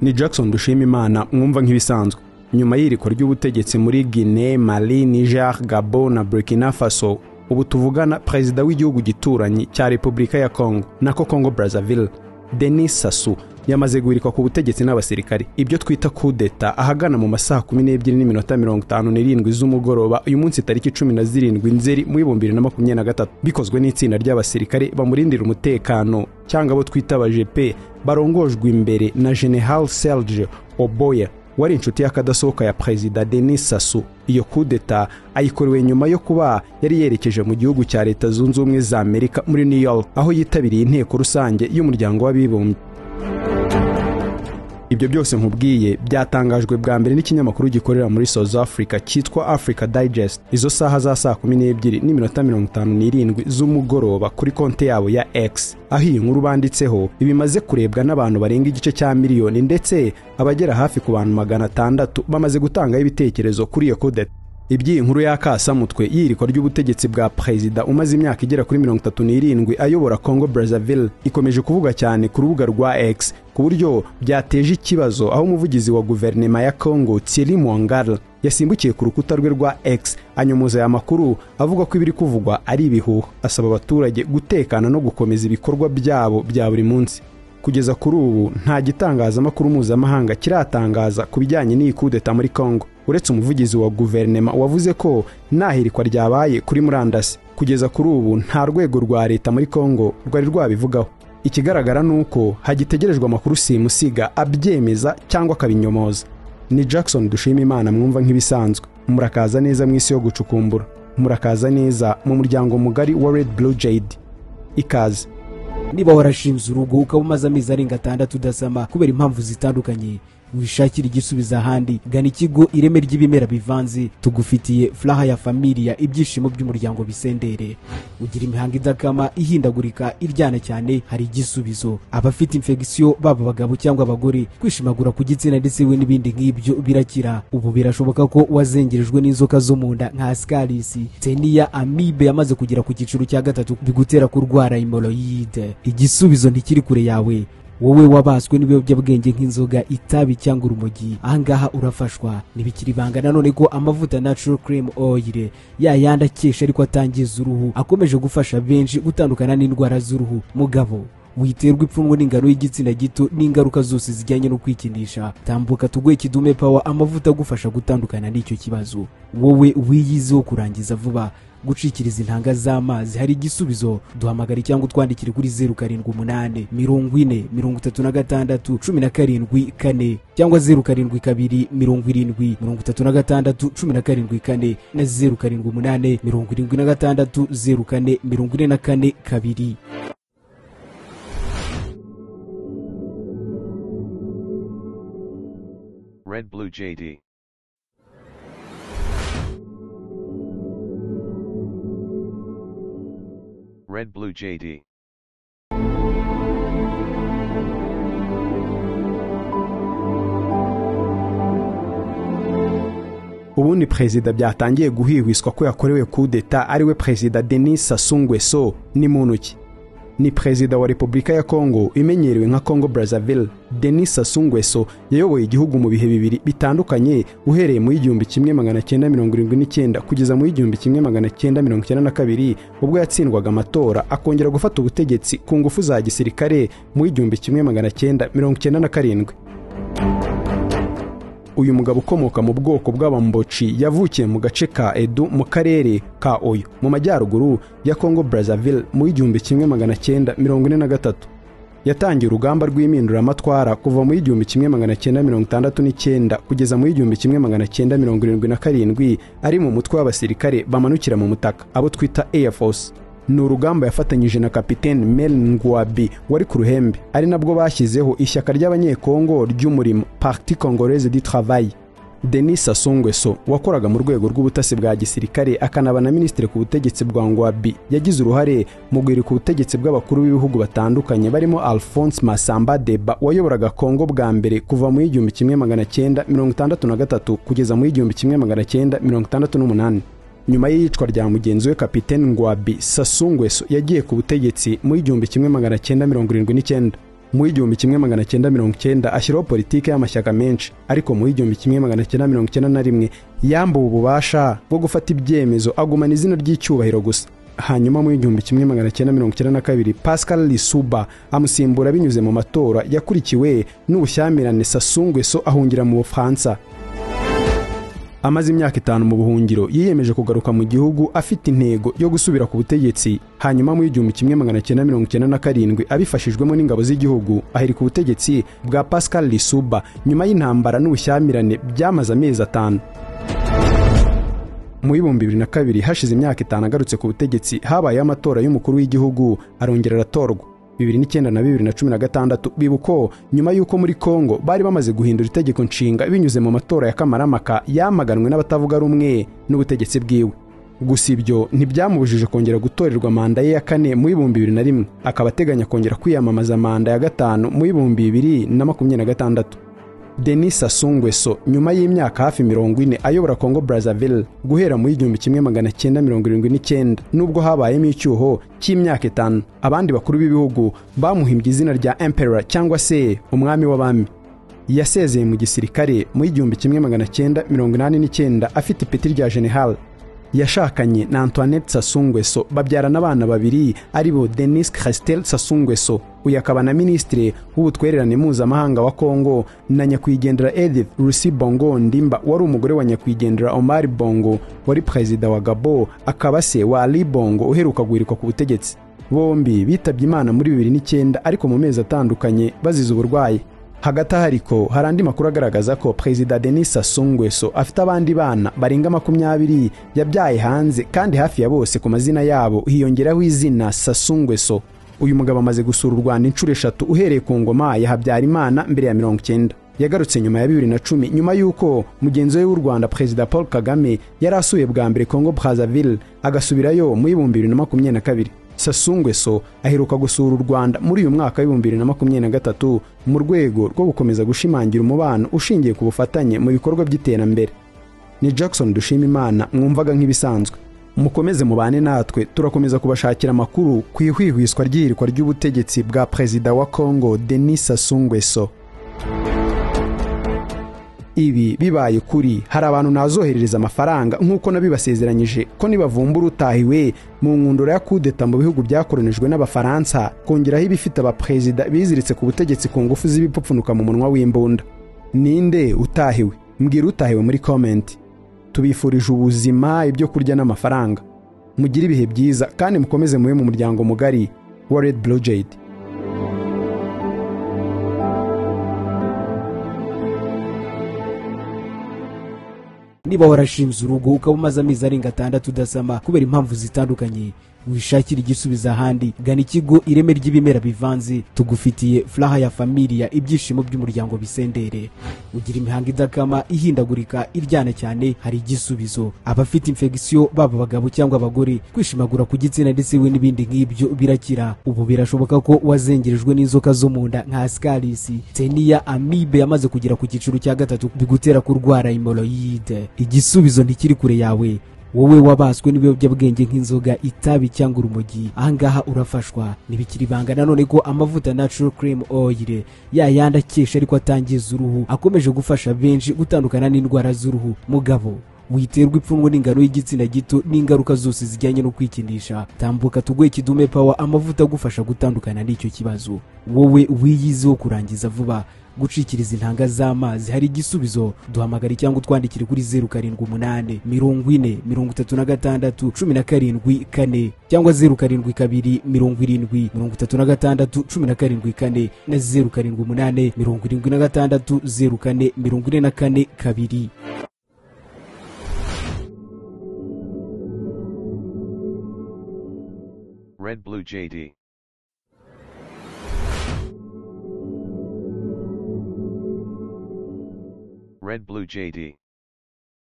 ni jackson dushimimana mwumva nk'ibisanzwe nyuma y'iriko ry'ubutegetsi muri guinee mali niger gabo na burkina faso ubu tuvugana perezida w'igihugu gituranyi cya repubulika ya kongo nako kongo brazzaville denis sasu yamaze guhirikwa ku butegetsi n'abasirikari ibyo twita kudeta ahagana mu masaha kumi n'ebyiri n'iminota mirongo itanu n'irindwi z'umugoroba uyu munsi tariki cumi na zirindwi nzeri mu w'ibihumbi bibiri na makumyabiri na gatatu bikozwe n'itsinda ry'abasirikare bamurindira umutekano cyangwa abo twita abajepe barongojwe imbere na general serge oboya wari inshuti y'akadasohoka ya perezida denis sasu iyo kudeta ayikorewe nyuma yo kuba yari yerekeje mu gihugu cya leta zunze ubumwe za amerika muri new york aho yitabiriye inteko rusange y'umuryango w'abibumbye ibyo byose nkubwiye byatangajwe bwa mbere n'ikinyamakuru gikorera muri south africa cyitwa africa digest izo saha za saa kumi n'ebyiri n'iminota mirongo itanu n'irindwi z'umugoroba kuri konti yabo ya x aho iyi nkuru banditseho ibimaze kurebwa n'abantu barenga igice cya miliyoni ndetse abagera hafi ku bantu magana atandatu bamaze gutangaho ibitekerezo kuri iyo kudeta iby'iyi nkuru y'akasamutwe y'irikwa ry'ubutegetsi bwa perezida umaze imyaka igera kuri mirongo itatu n'irindwi ayobora congo brazzaville ikomeje kuvuga cyane ku rubuga rwa x ku buryo byateje ikibazo aho umuvugizi wa guverinema ya congo thierry mwangara yasimbukiye ku rukuta rwe rwa x anyomoza aya makuru avuga ko ibiri kuvugwa ari ibihuha asaba abaturage gutekana no gukomeza ibikorwa byabo bya buri munsi kugeza kuri ubu nta gitangazamakuru mpuzamahanga kiratangaza ku bijyanye n'iyi kudeta muri congo uretse umuvugizi wa guverinema wavuze ko nta hirikwa ryabaye kuri murandasi kugeza kuri ubu nta rwego rwa leta muri congo rwari rwabivugaho ikigaragara ni uko hagitegerejwe amakuru simusiga abyemeza cyangwa akabinyomoza ni jackson dushima imana mwumva nk'ibisanzwe murakaza neza mu isi yo gucukumbura murakaza neza mu muryango mugari wa red blue jade ikaze niba warashinze urugo ukaba umaze amezi arenga atandatu udasama kubera impamvu zitandukanye wishakira igisubizo ahandi gana ikigo ireme ry'ibimera bivanze tugufitiye furaha ya familiya ibyishimo by'umuryango bisendere ugira imihanga idakama ihindagurika iryana cyane hari igisubizo abafite infegisiyo baba abagabo cyangwa abagore kwishimagura ku gitsina ndetse we n'ibindi nk'ibyo birakira ubu birashoboka ko wazengerejwe n'inzoka zo mu nda nka sikarisi teniya amibe yamaze kugera ku cyiciro cya gatatu bigutera kurwara imoroyide igisubizo ntikiri kure yawe wowe wabaswe n'ibiyobyabwenge nk'inzoga itabi cyangwa urumogi ahangaha urafashwa ntibikiri ibanga nanone ko amavuta natural cream oil ya yandi akesha ariko atangiza uruhu akomeje gufasha benshi gutandukana n'indwara z'uruhu mugabo witerwa ipfunwe n'ingano y'igitsina gito n'ingaruka zose zijyanye no kwikinisha tambuka tuguhe kidume pawa amavuta agufasha gutandukana n'icyo kibazo wowe wiyizeho kurangiza vuba gucikiriza intanga z'amazi hari igisubizo duhamagara cyangwa utwandikire kuri zeru karindwi umunani mirongo ine mirongo itatu na gatandatu cumi na karindwi kane cyangwa zeru karindwi kabiri mirongo irindwi mirongo itatu na gatandatu cumi na karindwi kane na zeru karindwi umunani mirongo irindwi na gatandatu zeru kane mirongo ine na kane kabiri Red Blue JD. Red Blue JD. ubundi perezida byatangiye guhihwiswa ko yakorewe kudeta ariwe perezida denis sassou nguesso ni muntu ki ni perezida wa repubulika ya kongo imenyerewe nka kongo brazzaville denis sassou nguesso yayoboye igihugu mu bihe bibiri bitandukanye uhereye mu y'igihumbi kimwe magana cyenda mirongo irindwi n'icyenda kugeza mu y'igihumbi kimwe magana cyenda mirongo icyenda na kabiri ubwo yatsindwaga amatora akongera gufata ubutegetsi ku ngufu za gisirikare mu y'igihumbi kimwe magana cyenda mirongo icyenda na karindwi uyu mugabo ukomoka mu bwoko bw'abamboci yavukiye mu gace ka edu mu karere ka oyo mu majyaruguru ya kongo brazzaville mu igihumbi kimwe magana cyenda mirongo ine na gatatu yatangiye urugamba rw'impinduramatwara kuva mu igihumbi kimwe magana cyenda mirongo itandatu n'icyenda kugeza mu igihumbi kimwe magana cyenda mirongo irindwi na karindwi ari mu mutwe w'abasirikare bamanukira mu mutaka abo twita air force ni urugamba yafatanyije na kapitene Merin Ngwabi wari ku ruhembe ari nabwo bashyizeho ishyaka ry'abanyekongo ry'umurimo Parti Congolaise du Travail Denis Sassou Nguesso wakoraga mu rwego rw'ubutasi bwa gisirikare akanaba na minisitiri ku butegetsi bwa Ngwabi yagize uruhare mu guhirika ubutegetsi bw'abakuru b'ibihugu batandukanye barimo Alphonse Masamba Deba wayoboraga Kongo bwa mbere kuva mu igihumbi kimwe magana cyenda mirongo itandatu na gatatu kugeza mu igihumbi kimwe magana cyenda mirongo itandatu n'umunani nyuma y'iyicwa rya mugenzi we kapitene ngwabi sasungweso yagiye ku butegetsi mu igihumbi kimwe magana cyenda mirongo irindwi n'icyenda mu w'igihumbi kimwe magana cyenda mirongo cyenda ashyiraho politiki y'amashyaka menshi ariko mu w'igihumbi kimwe magana cyenda mirongo cyenda na rimwe yambuwe ububasha bwo gufata ibyemezo agumana izina ry'icyubahiro gusa hanyuma mu w'igihumbi kimwe magana cyenda mirongo cyenda na kabiri pascal lisuba amusimbura binyuze mu matora yakurikiwe n'ubushyamirane sasungweso ahungira mu bufaransa amaze imyaka itanu mu buhungiro yiyemeje kugaruka mu gihugu afite intego yo gusubira ku butegetsi hanyuma mu igihumbi kimwe magana cyenda mirongo icyenda na karindwi abifashijwemo n'ingabo z'igihugu aherika ubutegetsi bwa pascal lisuba nyuma y'intambara n'ubushyamirane byamaze amezi atanu mu ibihumbi bibiri na kabiri hashize imyaka itanu agarutse ku butegetsi habayeho amatora y'umukuru w'igihugu arongera aratorwa bibiri n'icyenda na bibiri na cumi na gatandatu bibuka nyuma y'uko muri kongo bari bamaze guhindura itegeko nshinga binyuze mu matora ya kamaramaka yamaganwe n'abatavuga rumwe n'ubutegetsi bwiwe gusa ibyo ntibyamubujije kongera gutorerwa manda ye ya kane mu ibihumbi bibiri na rimwe akaba ateganya kongera kwiyamamaza manda ya gatanu mu ibihumbi bibiri na makumyabiri na gatandatu denis asungweso nyuma y'imyaka hafi mirongo ine ayobora congo brazzaville guhera mu igihumbi kimwe magana cyenda mirongo irindwi n'icyenda nubwo habayemo icyuho cy'imyaka itanu abandi bakuru b'ibihugu bamuhimbye izina rya emperor cyangwa se umwami w'abami yasezeye mu gisirikare mu igihumbi kimwe magana cyenda mirongo inani n'icyenda afite ipeti rya general yashakanye na antoinette sasungweso babyarana abana babiri ari bo denis christel sasungweso uyu akaba na minisitiri w'ubutwererane mpuzamahanga wa kongo na nyakwigendera edith rusi bongo ndimba wari umugore wa nyakwigendera omar bongo wari perezida wa gabo akaba se wa ali bongo uheruka guhirikwa ku butegetsi bombi bitabye imana muri bibiri n'icyenda ariko mu mezi atandukanye bazize uburwayi hagati aha ariko hari andi makuru agaragaza ko perezida denis sasungweso afite abandi bana barenga makumyabiri yabyaye hanze kandi hafi ya bose ku mazina yabo hiyongeraho izina sasungweso uyu mugabo amaze gusura u rwanda inshuro eshatu uhereye ku ngoma ya habyarimana mbere ya mirongo icyenda yagarutse nyuma ya bibiri na cumi nyuma y'uko mugenzi we w'u rwanda perezida paul kagame yari asuye bwa mbere congo brazzaville agasubirayo mu ibihumbi bibiri na makumyabiri na kabiri sasungweso aheruka gusura u rwanda muri uyu mwaka w'ibihumbi bibiri na makumyabiri na gatatu mu rwego rwo gukomeza gushimangira umubano ushingiye ku bufatanye mu bikorwa by'iterambere ni jackson dushima imana mwumvaga nk'ibisanzwe mukomeze mubane natwe turakomeza kubashakira amakuru ku ihwihwiswa ry'ihirikwa ry'ubutegetsi bwa perezida wa kongo denis sasungweso ibi bibaye kuri hari abantu nazoherereza amafaranga nk'uko nabibasezeranyije ko nibavumbura utahiwe mu nkundura ya kudeta mu bihugu byakoronijwe n'abafaransa kongeraho ibifite abaperezida biziritse ku butegetsi ku ngufu z'ibipfupfunuka mu munwa w'imbunda ninde utahiwe mbwira utahiwe muri komenti tubifurije ubuzima ibyo kurya n'amafaranga mugire ibihe byiza kandi mukomeze mube mu muryango mugari wa red blue jade niba warashinze urugo ukaba umaze amezi arenga atandatu udasama kubera impamvu zitandukanye wishakira igisubizo ahandi gana ikigo ireme ry'ibimera bivanze tugufitiye furaha ya familiya ibyishimo by'umuryango bisendere ugira imihanga idakama ihindagurika iryana cyane hari igisubizo abafite infegisiyo baba abagabo cyangwa abagore kwishimagura ku gitsina ndetse we n'ibindi nk'ibyo birakira ubu birashoboka ko wazengerejwe n'inzoka zo mu nda nka sikarisi teniya amibe yamaze kugera ku cyiciro cya gatatu bigutera kurwara imoroyide igisubizo ntikiri kure yawe wowe wabaswe n'ibiyobyabwenge nk'inzoga itabi cyangwa urumogi ahangaha urafashwa ntibikiri ibanga nanone ko amavuta natural cream oil ya yandi akesha ariko atangiza uruhu akomeje gufasha benshi gutandukana n'indwara z'uruhu mugabo witerwa ipfunwe n'ingano y'igitsina gito n'ingaruka zose zijyanye no kwikinisha tambuka tuguhe kidume power amavuta agufasha gutandukana n'icyo kibazo wowe wiyizeho kurangiza vuba gucikiriza intanga z'amazi hari igisubizo duhamagare cyangwa utwandikire kuri zeru karindwi umunani mirongo ine mirongo itatu na gatandatu cumi na karindwi kane cyangwa zeru karindwi kabiri mirongo irindwi mirongo itatu na gatandatu cumi na karindwi kane na zeru karindwi umunani mirongo irindwi na gatandatu zeru kane mirongo ine na kane kabiri Red Blue JD. Red Blue JD.